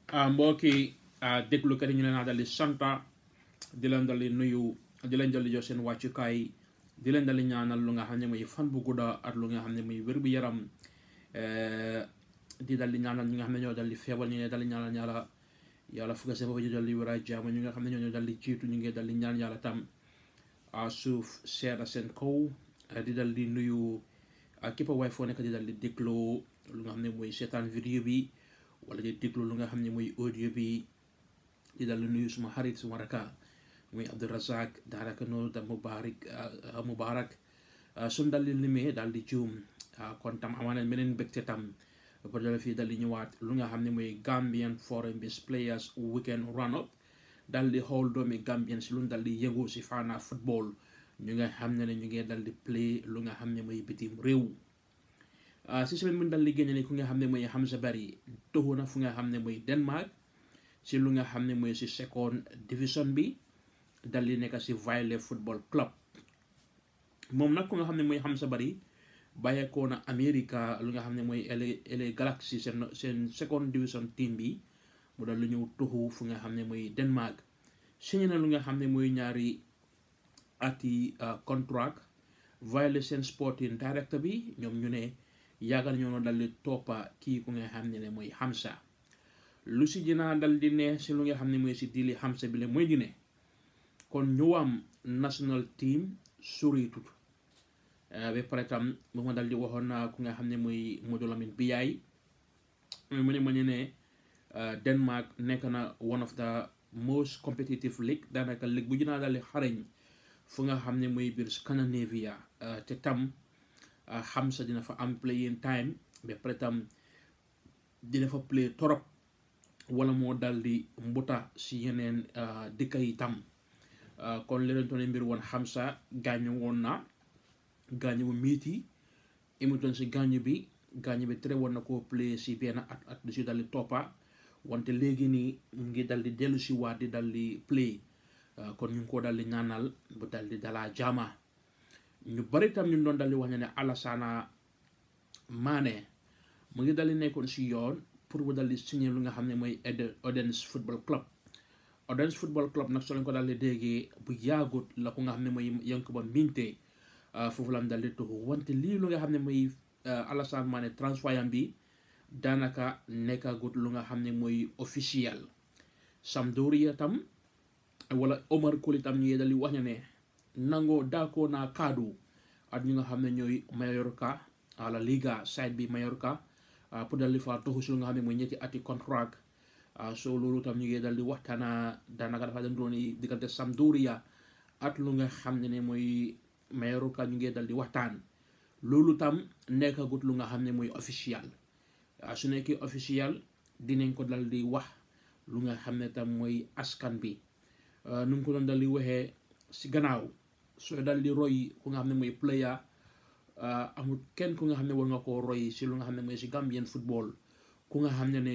mbokki déglukat yi ñu leen a dal di santa di leen dal di nuyu di leen dal di jox seen wàccukaay di leen dal di ñaanal lu nga xam ne mooy fan bu gudda ak lu nga xam ne mooy wér bu yaram di dal di ñaanal ñi nga xam ne ñoo dal di feebar ñu ngi dal di ñaanal yàlla yàlla fukk seen bopp ñu dal di wér a jàmm ñi nga xam ne ñoo dal di jiitu ñu ngi dal di ñaan yàlla tam suuf seeda seen kaw di dal di nuyu képp waay foo nekk di dal di déglu lu nga xam ne mooy seetaan vidéo bi wala di déglu lu nga xam ne mooy audio bi di dal di nuyu suma xarit suma raka muy Abdourazak daanaka noonu tam Mubarak Mubarak suñ dal di limee daal di juum kon tam amaana beneen mbégte tam ba dal fii dal di ñëwaat lu nga xam ne mooy Gambian Foreign Based Players Weekend Run Up dal di xool doomi Gambien si lu dal di yëngu si faana football ñu nga xam ne ne ñu ngi dal di play lu nga xam ne mooy bitim réew si semaine bu dal di génne ni ku nga xam ne mooy Hamza Barry toxu na fu nga xam ne mooy Denmark si lu nga xam ne mooy si second division bi dal di nekk si Vejle football club moom nag ku nga xam ne mooy Hamza Barry bàyyeekoo na America lu nga xam ne mooy LA LA Galaxy seen seen second division team bi mu dal lu ñëw toxu fu nga xam ne mooy Denmark signé na lu nga xam ne mooy ñaari ati contract Vejle seen sporting director bi ñoom ñu ne yàggal ñoo dal di toppa kii ku nga xam ne ne mooy Hamza lu si dinaa dal di ne si lu nga xam ne mooy si dili Hamza bi la mooy di ne kon ñëwaam national team soriitut ba pare tam bu ma dal di waxoon naa ku nga xam ne mooy Modou Lamine Biaye mu ne ma ñu ne Denmark nekk na one of the most competitive league daanaka league bu dinaa dal di xarañ fu nga xam ne mooy biir Scandinavia te tam Hamza dina fa am playing time ba pare tam dina fa play torop wala moo dal di mbuta si yeneen dëkk yi tam kon leneen toone mbir woon Hamza gaañu woon na gaañu bu miiti imutoon si gaañu bi gaañu bi tere woon na koo play si benn at at du si dal di toppa wante léegi nii mu ngi dal di dellu si waat di dal di play kon ñu ngi ko dal di ñaanal bu dal di dalaa jaama ñu bari tam ñu doon dal di wax ne Alassana Mané mu ngi dal di nekkoon si yoon pour bu dal di signé lu nga xam ne mooy Odense football club Odense football club nag soo leen ko dal di déggee bu yaagut la ko nga xam ne mooy Yankuba Minteh foofu la mu dal di tuxu wante lii lu nga xam ne mooy Alassane Mané transfer bi daanaka nekkagut lu nga xam ne mooy officiel Sampdoria tam wala Omar Colley tam ñu dal di wax ne nangoo daakoo naa kaddu at ñu nga xam ne ñooy Mallorca à la Liga side bi Mallorca pour dal di fa tuxu si lu nga xam ne mooy ñetti ati contract so loolu tam ñu ngi dal di waxtaana daanaka dafa dem doon diggante Sampdoria at lu nga xam ne ne mooy Mallorca ñu ngi dal di waxtaan loolu tam nekkagut lu nga xam ne mooy officiel su nekkee officiel dinañ ko dal di wax lu nga xam ne tam mooy askan bi nu mu ko doon dal di waxee si gannaaw soo dal di roy ku nga xam ne mooy player amul kenn ku nga xam ne war nga koo roy si lu nga xam ne mooy si Gambian football ku nga xam ne ne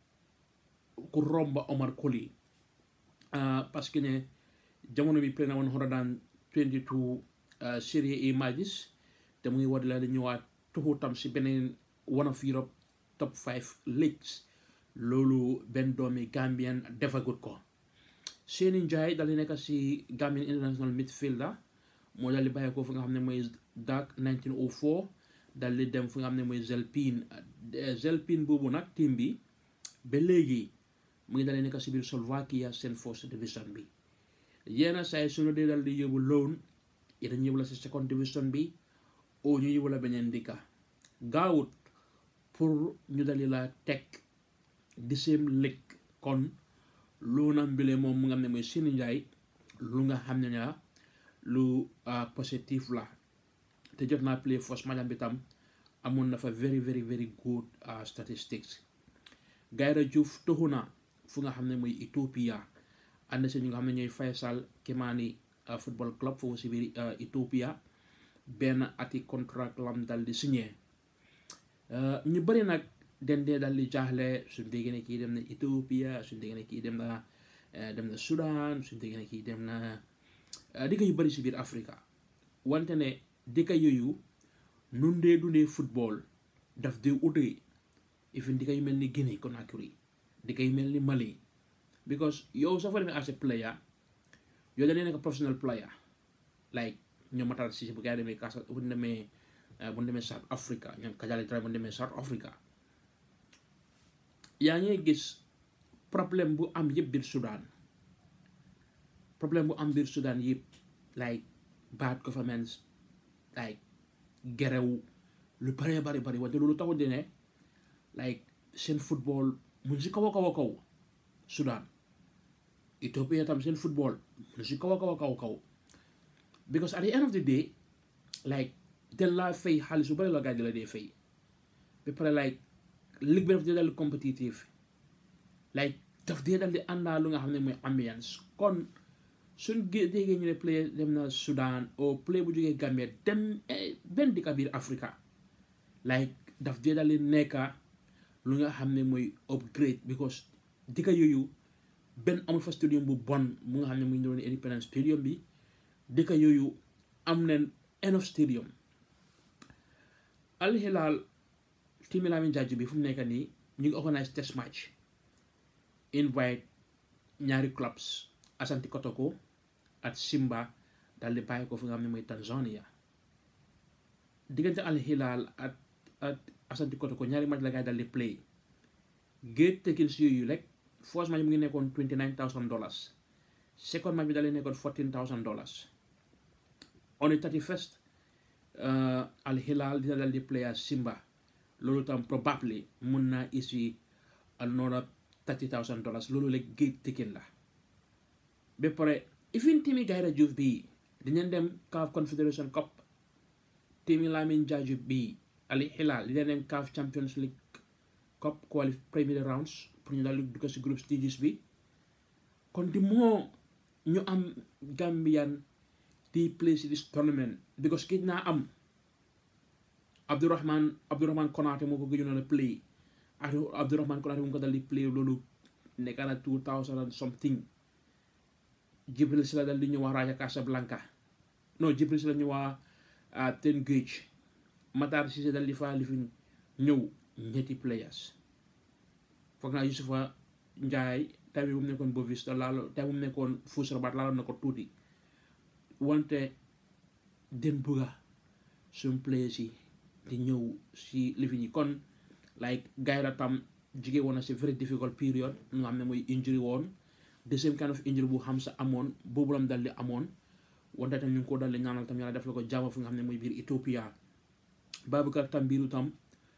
ku romba Omar Colley parce que ne jamono bi play na one hundred and twenty two Serie A matches te muy war la di ñëwaat tuxu tam si beneen one of Europe top five leagues loolu benn doomi Gambian defagut ko Seny Ndiaye dal di nekk si Gambian international midfielder moo dal di bàyyi ko fu nga xam ne mooy DAC 1904 dal di dem fu nga xam ne mooy Zelpine Zelpine boobu nag team bi ba léegi mu ngi dal di nekk si biir Slovakia seen first division bi yenn saa yi suñu dee dal di yóbbu loan yi dañu yóbbu la si second division bi o ñu yóbbu la beneen dëkka gaawut pour ñu dali la teg di same league kon loonam bile moom mu nga xam ne mooy Seny Ndiaye lu nga xam ne na lu positif la te jot naa play first match bi tam amoon na fa very very very good statistics Gayra Diouf toxu na fu nga xam ne mooy Ethiopia ànd si ñu nga xam ne ñooy Faisal Kimani football club foofu si biir Ethiopia benn ati contract lam dal di signé ñu bëri nag den dee dal di jaaxle suñ déggee ne kii dem na Ethiopia suñ déggee ne kii dem na dem na Sudan suñ déggee ne kii dem na dëkk yu bëri si biir Africa wante ne dëkk yooyu nun dee dundee football daf dee utee even dëkk yu mel ni Guinée Conakry di koy mel ni Mali because yow soo fa demee as a player yow dañuy nekk professional player like ñoom Matar Cissé bu gaa yi demee Casa bu ñu demee bu ñu demee South Africa ñoom Kajali Traoré bu ñu demee South Africa yaa ngi gis problème bu am yëpp biir Sudan problème bu am biir Sudan yëpp like bad governance like gerew lu bëree bari bari wante loolu taxul di ne like seen football mun si kaw a kaw a kaw Sudan Ethiopia tam seen football mun si kaw a kaw a kaw kaw because at the end of the day like den laa fay xaalis bu bëri la gaa di la dee fay ba pare like ligue bi daf dee dal compétitive like daf dee dal di àndaa lu nga xam ne mooy ambiance kon suñ gé déggee ñu ne play dem na Sudan o play bu jógee Gambia dem benn dëkk biir Africa like daf dee dal di nekka lu nga xam ne mooy upgrade because dëkk yooyu benn amul fa stadium bu bon mu nga xam ne muy doon Independence Stadium bi dëkk yooyu am neen enough stadium Al Hilal Timi Lamin Jaaju bi fu mu nekk nii ñu ngi organise test match invite ñaari clubs Asante Kotoko ak Simba dal di bàyyi ko fu nga xam ne mooy Tanzania diggante Al Hilal ak ak Asante Kotoko ñaari match la gaay dal di play gate tickets yooyu rek first match mu ngi nekkoon twenty nine thousand dollars second match bi dal di nekkoon fourteen thousand dollars on the thirty first Al Hilal dina dal di play ak Simba loolu tam probably mun naa isi another thirty thousand dollars loolu la gate ticket la ba pare even timi Gaïndé Diouf bii dinañ dem CAF Confederation Cup timi Lamin Jaaju bii Al Hilal dinañ dem CAF Champions League Cup qualif premier rounds pour ñu daal di dugg si groupe stages bi kon di moo ñu am Gambian di play si this tournament because gëj naa am Abdourahman Abdourahman Konaté moo ko gëjoon a play Abdourahman Konaté mu ko dal di play loolu nekk na two thousand and something Jibril Sila dal di ñëwaa Raja Casablanca non Jibril Sila ñëwaa Ten Gage Matar Cissé dal di fa li fi ñëw ñetti players foog naa Yusufa Njaay tay bi bu mu nekkoon Boavista laalo tay bu mu nekkoon Fus Rabat laaloon na ko tuuti wante den bugga suñ players yi di ñëw si lifin yi kon like Gaïndé tam jigee woon na si very difficult period nga xam ne mooy injury woon the same kind of injury bu xam sa amoon boobu lam dal di amoon wante tam ñu ngi ko dal di ñaanal tam yàlla def la ko jàmm fu nga xam ne mooy biir Ethiopia Baboucarr tam biiru tam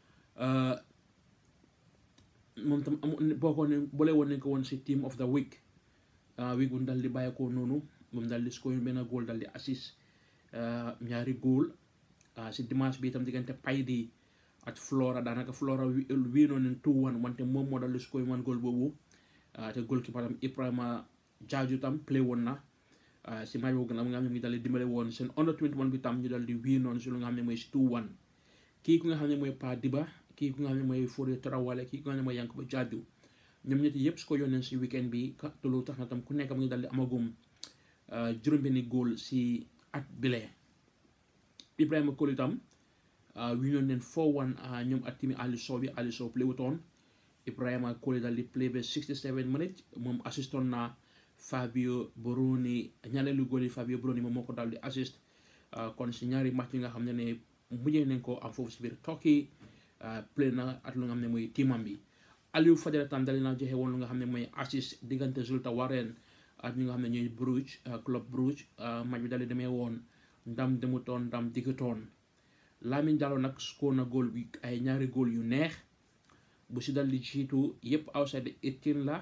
moom tam amoon boo ne boole woon nañ ko woon si team of the week week bu dal di bàyyeekoo noonu moom dal di score benn goal dal di assist ñaari goal si dimanche bi itam diggante Paydi ak Flora daanaka Flora wii noonu leen two one wante moom moo dal di score one goal boobu te goalkeeper tam Ibrahima Jaaju tam play woon na si match boobu nga xam ne mi dal di dimbale woon seen under 21 bi tam ñu dal di wii noonu si lu nga xam ne mooy si two one kii ku nga xam ne mooy Pa Diba kii ku nga xam ne mooy Fodé Tarawale kii ku nga xam ne mooy Yankuba Jaaju ñoom ñetti yëpp su ko yónnee si weekend bi te loolu tax na tam ku nekk mu ngi dal di amagum juróom-benni góol si at bile Ibrahima Koli tam wi ñoon neen 4-1 ñoom at timi Ali Sow bi Ali Sow play wutoon Ibrahima Koli dal di play ba 67 minutes moom assiston na Fabio Boroni ñaareelu góol yi Fabio Boroni moom moo ko dal di assist kon si ñaari match yi nga xam ne ne mujjee nañ ko am foofu si biir Turkey play na at lu nga xam ne mooy tiimam bi Aliou Fadera tam dal na joxe woon lu nga xam ne mooy assist diggante Zulte Waregem ak ñi nga xam ne ñooy Bruges club Bruges match bi dal di demee woon ndam demutoon ndam diggutoon Lamine Diallo nag score na góol bi ay ñaari góol yu neex bu si dal di jiitu yëpp outside eighteen la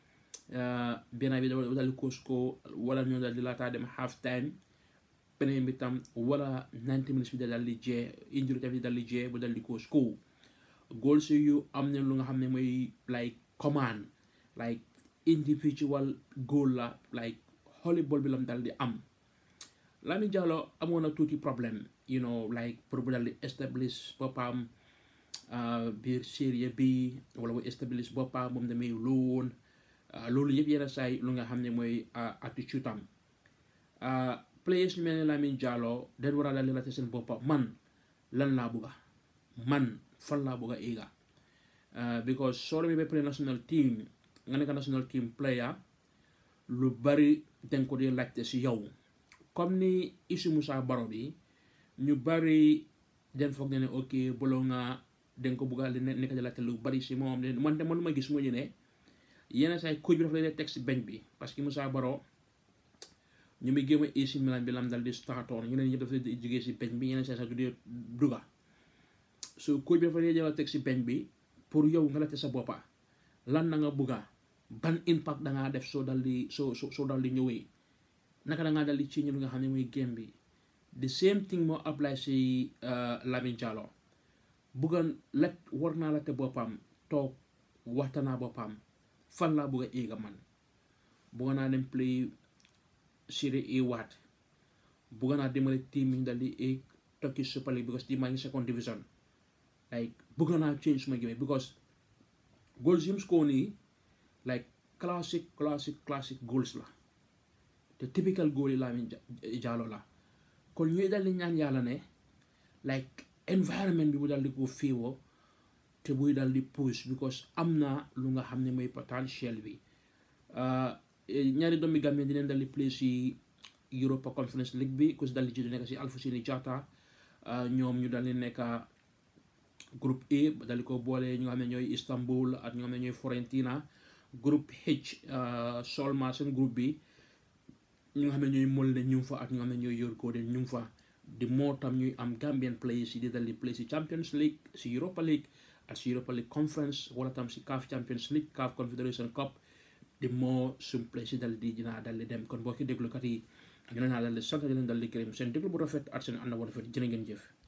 benn bi dal di ko score wala ñoo dal di laataa dem half time beneen bi tam wala 90 minutes bi dal di jee injury tamit dal di jee bu dal di ko score góol si yu am na lu nga xam ne mooy like command like individual goal la like holy ball bi lam dal di am Lamine Diallo amoon na tuuti problème you know like pour bu dal di establish boppam biir série bi wala bu establish boppam moom damay loon loolu yëpp yenn saay lu nga xam ne mooy attitude am players ñu mel ne Lamine Diallo dañ war a dal di laajte seen boppam man lan laa bugga man fan laa bugga éega because soo demee ba play national team nga nekk national team player lu bari dañ ko di laajte si yow comme ni Issou Moussa Barrow bi ñu bari den foog ne ne ok bolo nga dañ ko bugga li nekk di laajte lu bari si moom man de man ma gis mu ñu ne yenn saa yi coach bi dafa lay teg si bench bi parce que Moussa Barrow ñu muy géem a AC Milan bi lam dal di startoon ñeneen ñëpp dafa jógee si bench bi yenn saa sax du dee dugga so coach bi dafa lay jël teg si bench bi pour yow nga laajte sa boppa lan na nga bugga ban impact da ngaa def soo dal di soo soo dal di ñëwee naka da ngaa dal di ci ñu nga xam ne muy game bi the same thing moo apply si Lamin Jallow bugga let war naa la te boppam toog waxtaanaa boppam fan laa bugga éega man bugga naa dem play Serie A waat bugga naa dimbale team yi dal di éeg Turkish Super League because team maa ngi second division like bugga naa change suma game because goals yim score nii like classic classic classic goals la te typical goal yi Lamin Jallow la kon ñuy dal di ñaan yàlla ne like environment bi bu dal di ko féewoo te buy dal di push because am na lu nga xam ne mooy potentiel bi ñaari doomi Gambie dinañ dal di play si Europa Conference League bi ku si dal di jiitu nekk si Alfousseyni Jatta ñoom ñu dal di nekk groupe E dal di ko boole ñu nga xam ne ñooy Istanbul ak ñu nga xam ne ñooy Fiorentina groupe H Solma seen groupe bi ñu nga xam ne ñooy Molde ñu fa ak ñu nga xam ne ñooy Yorkode ñu fa di moo tam ñuy am Gambian players yi di dal di play si Champions League si Europa League ak si Europa League Conference wala tam si CAF Champions League CAF Confederation Cup di moo suñ play si dal di dinaa dal di dem kon boo ki déglukat yi ñu ne naa dal di sant di leen dal di gërëm seen déglu bu rafet ak seen ànd bu rafet jërë ngeen jëf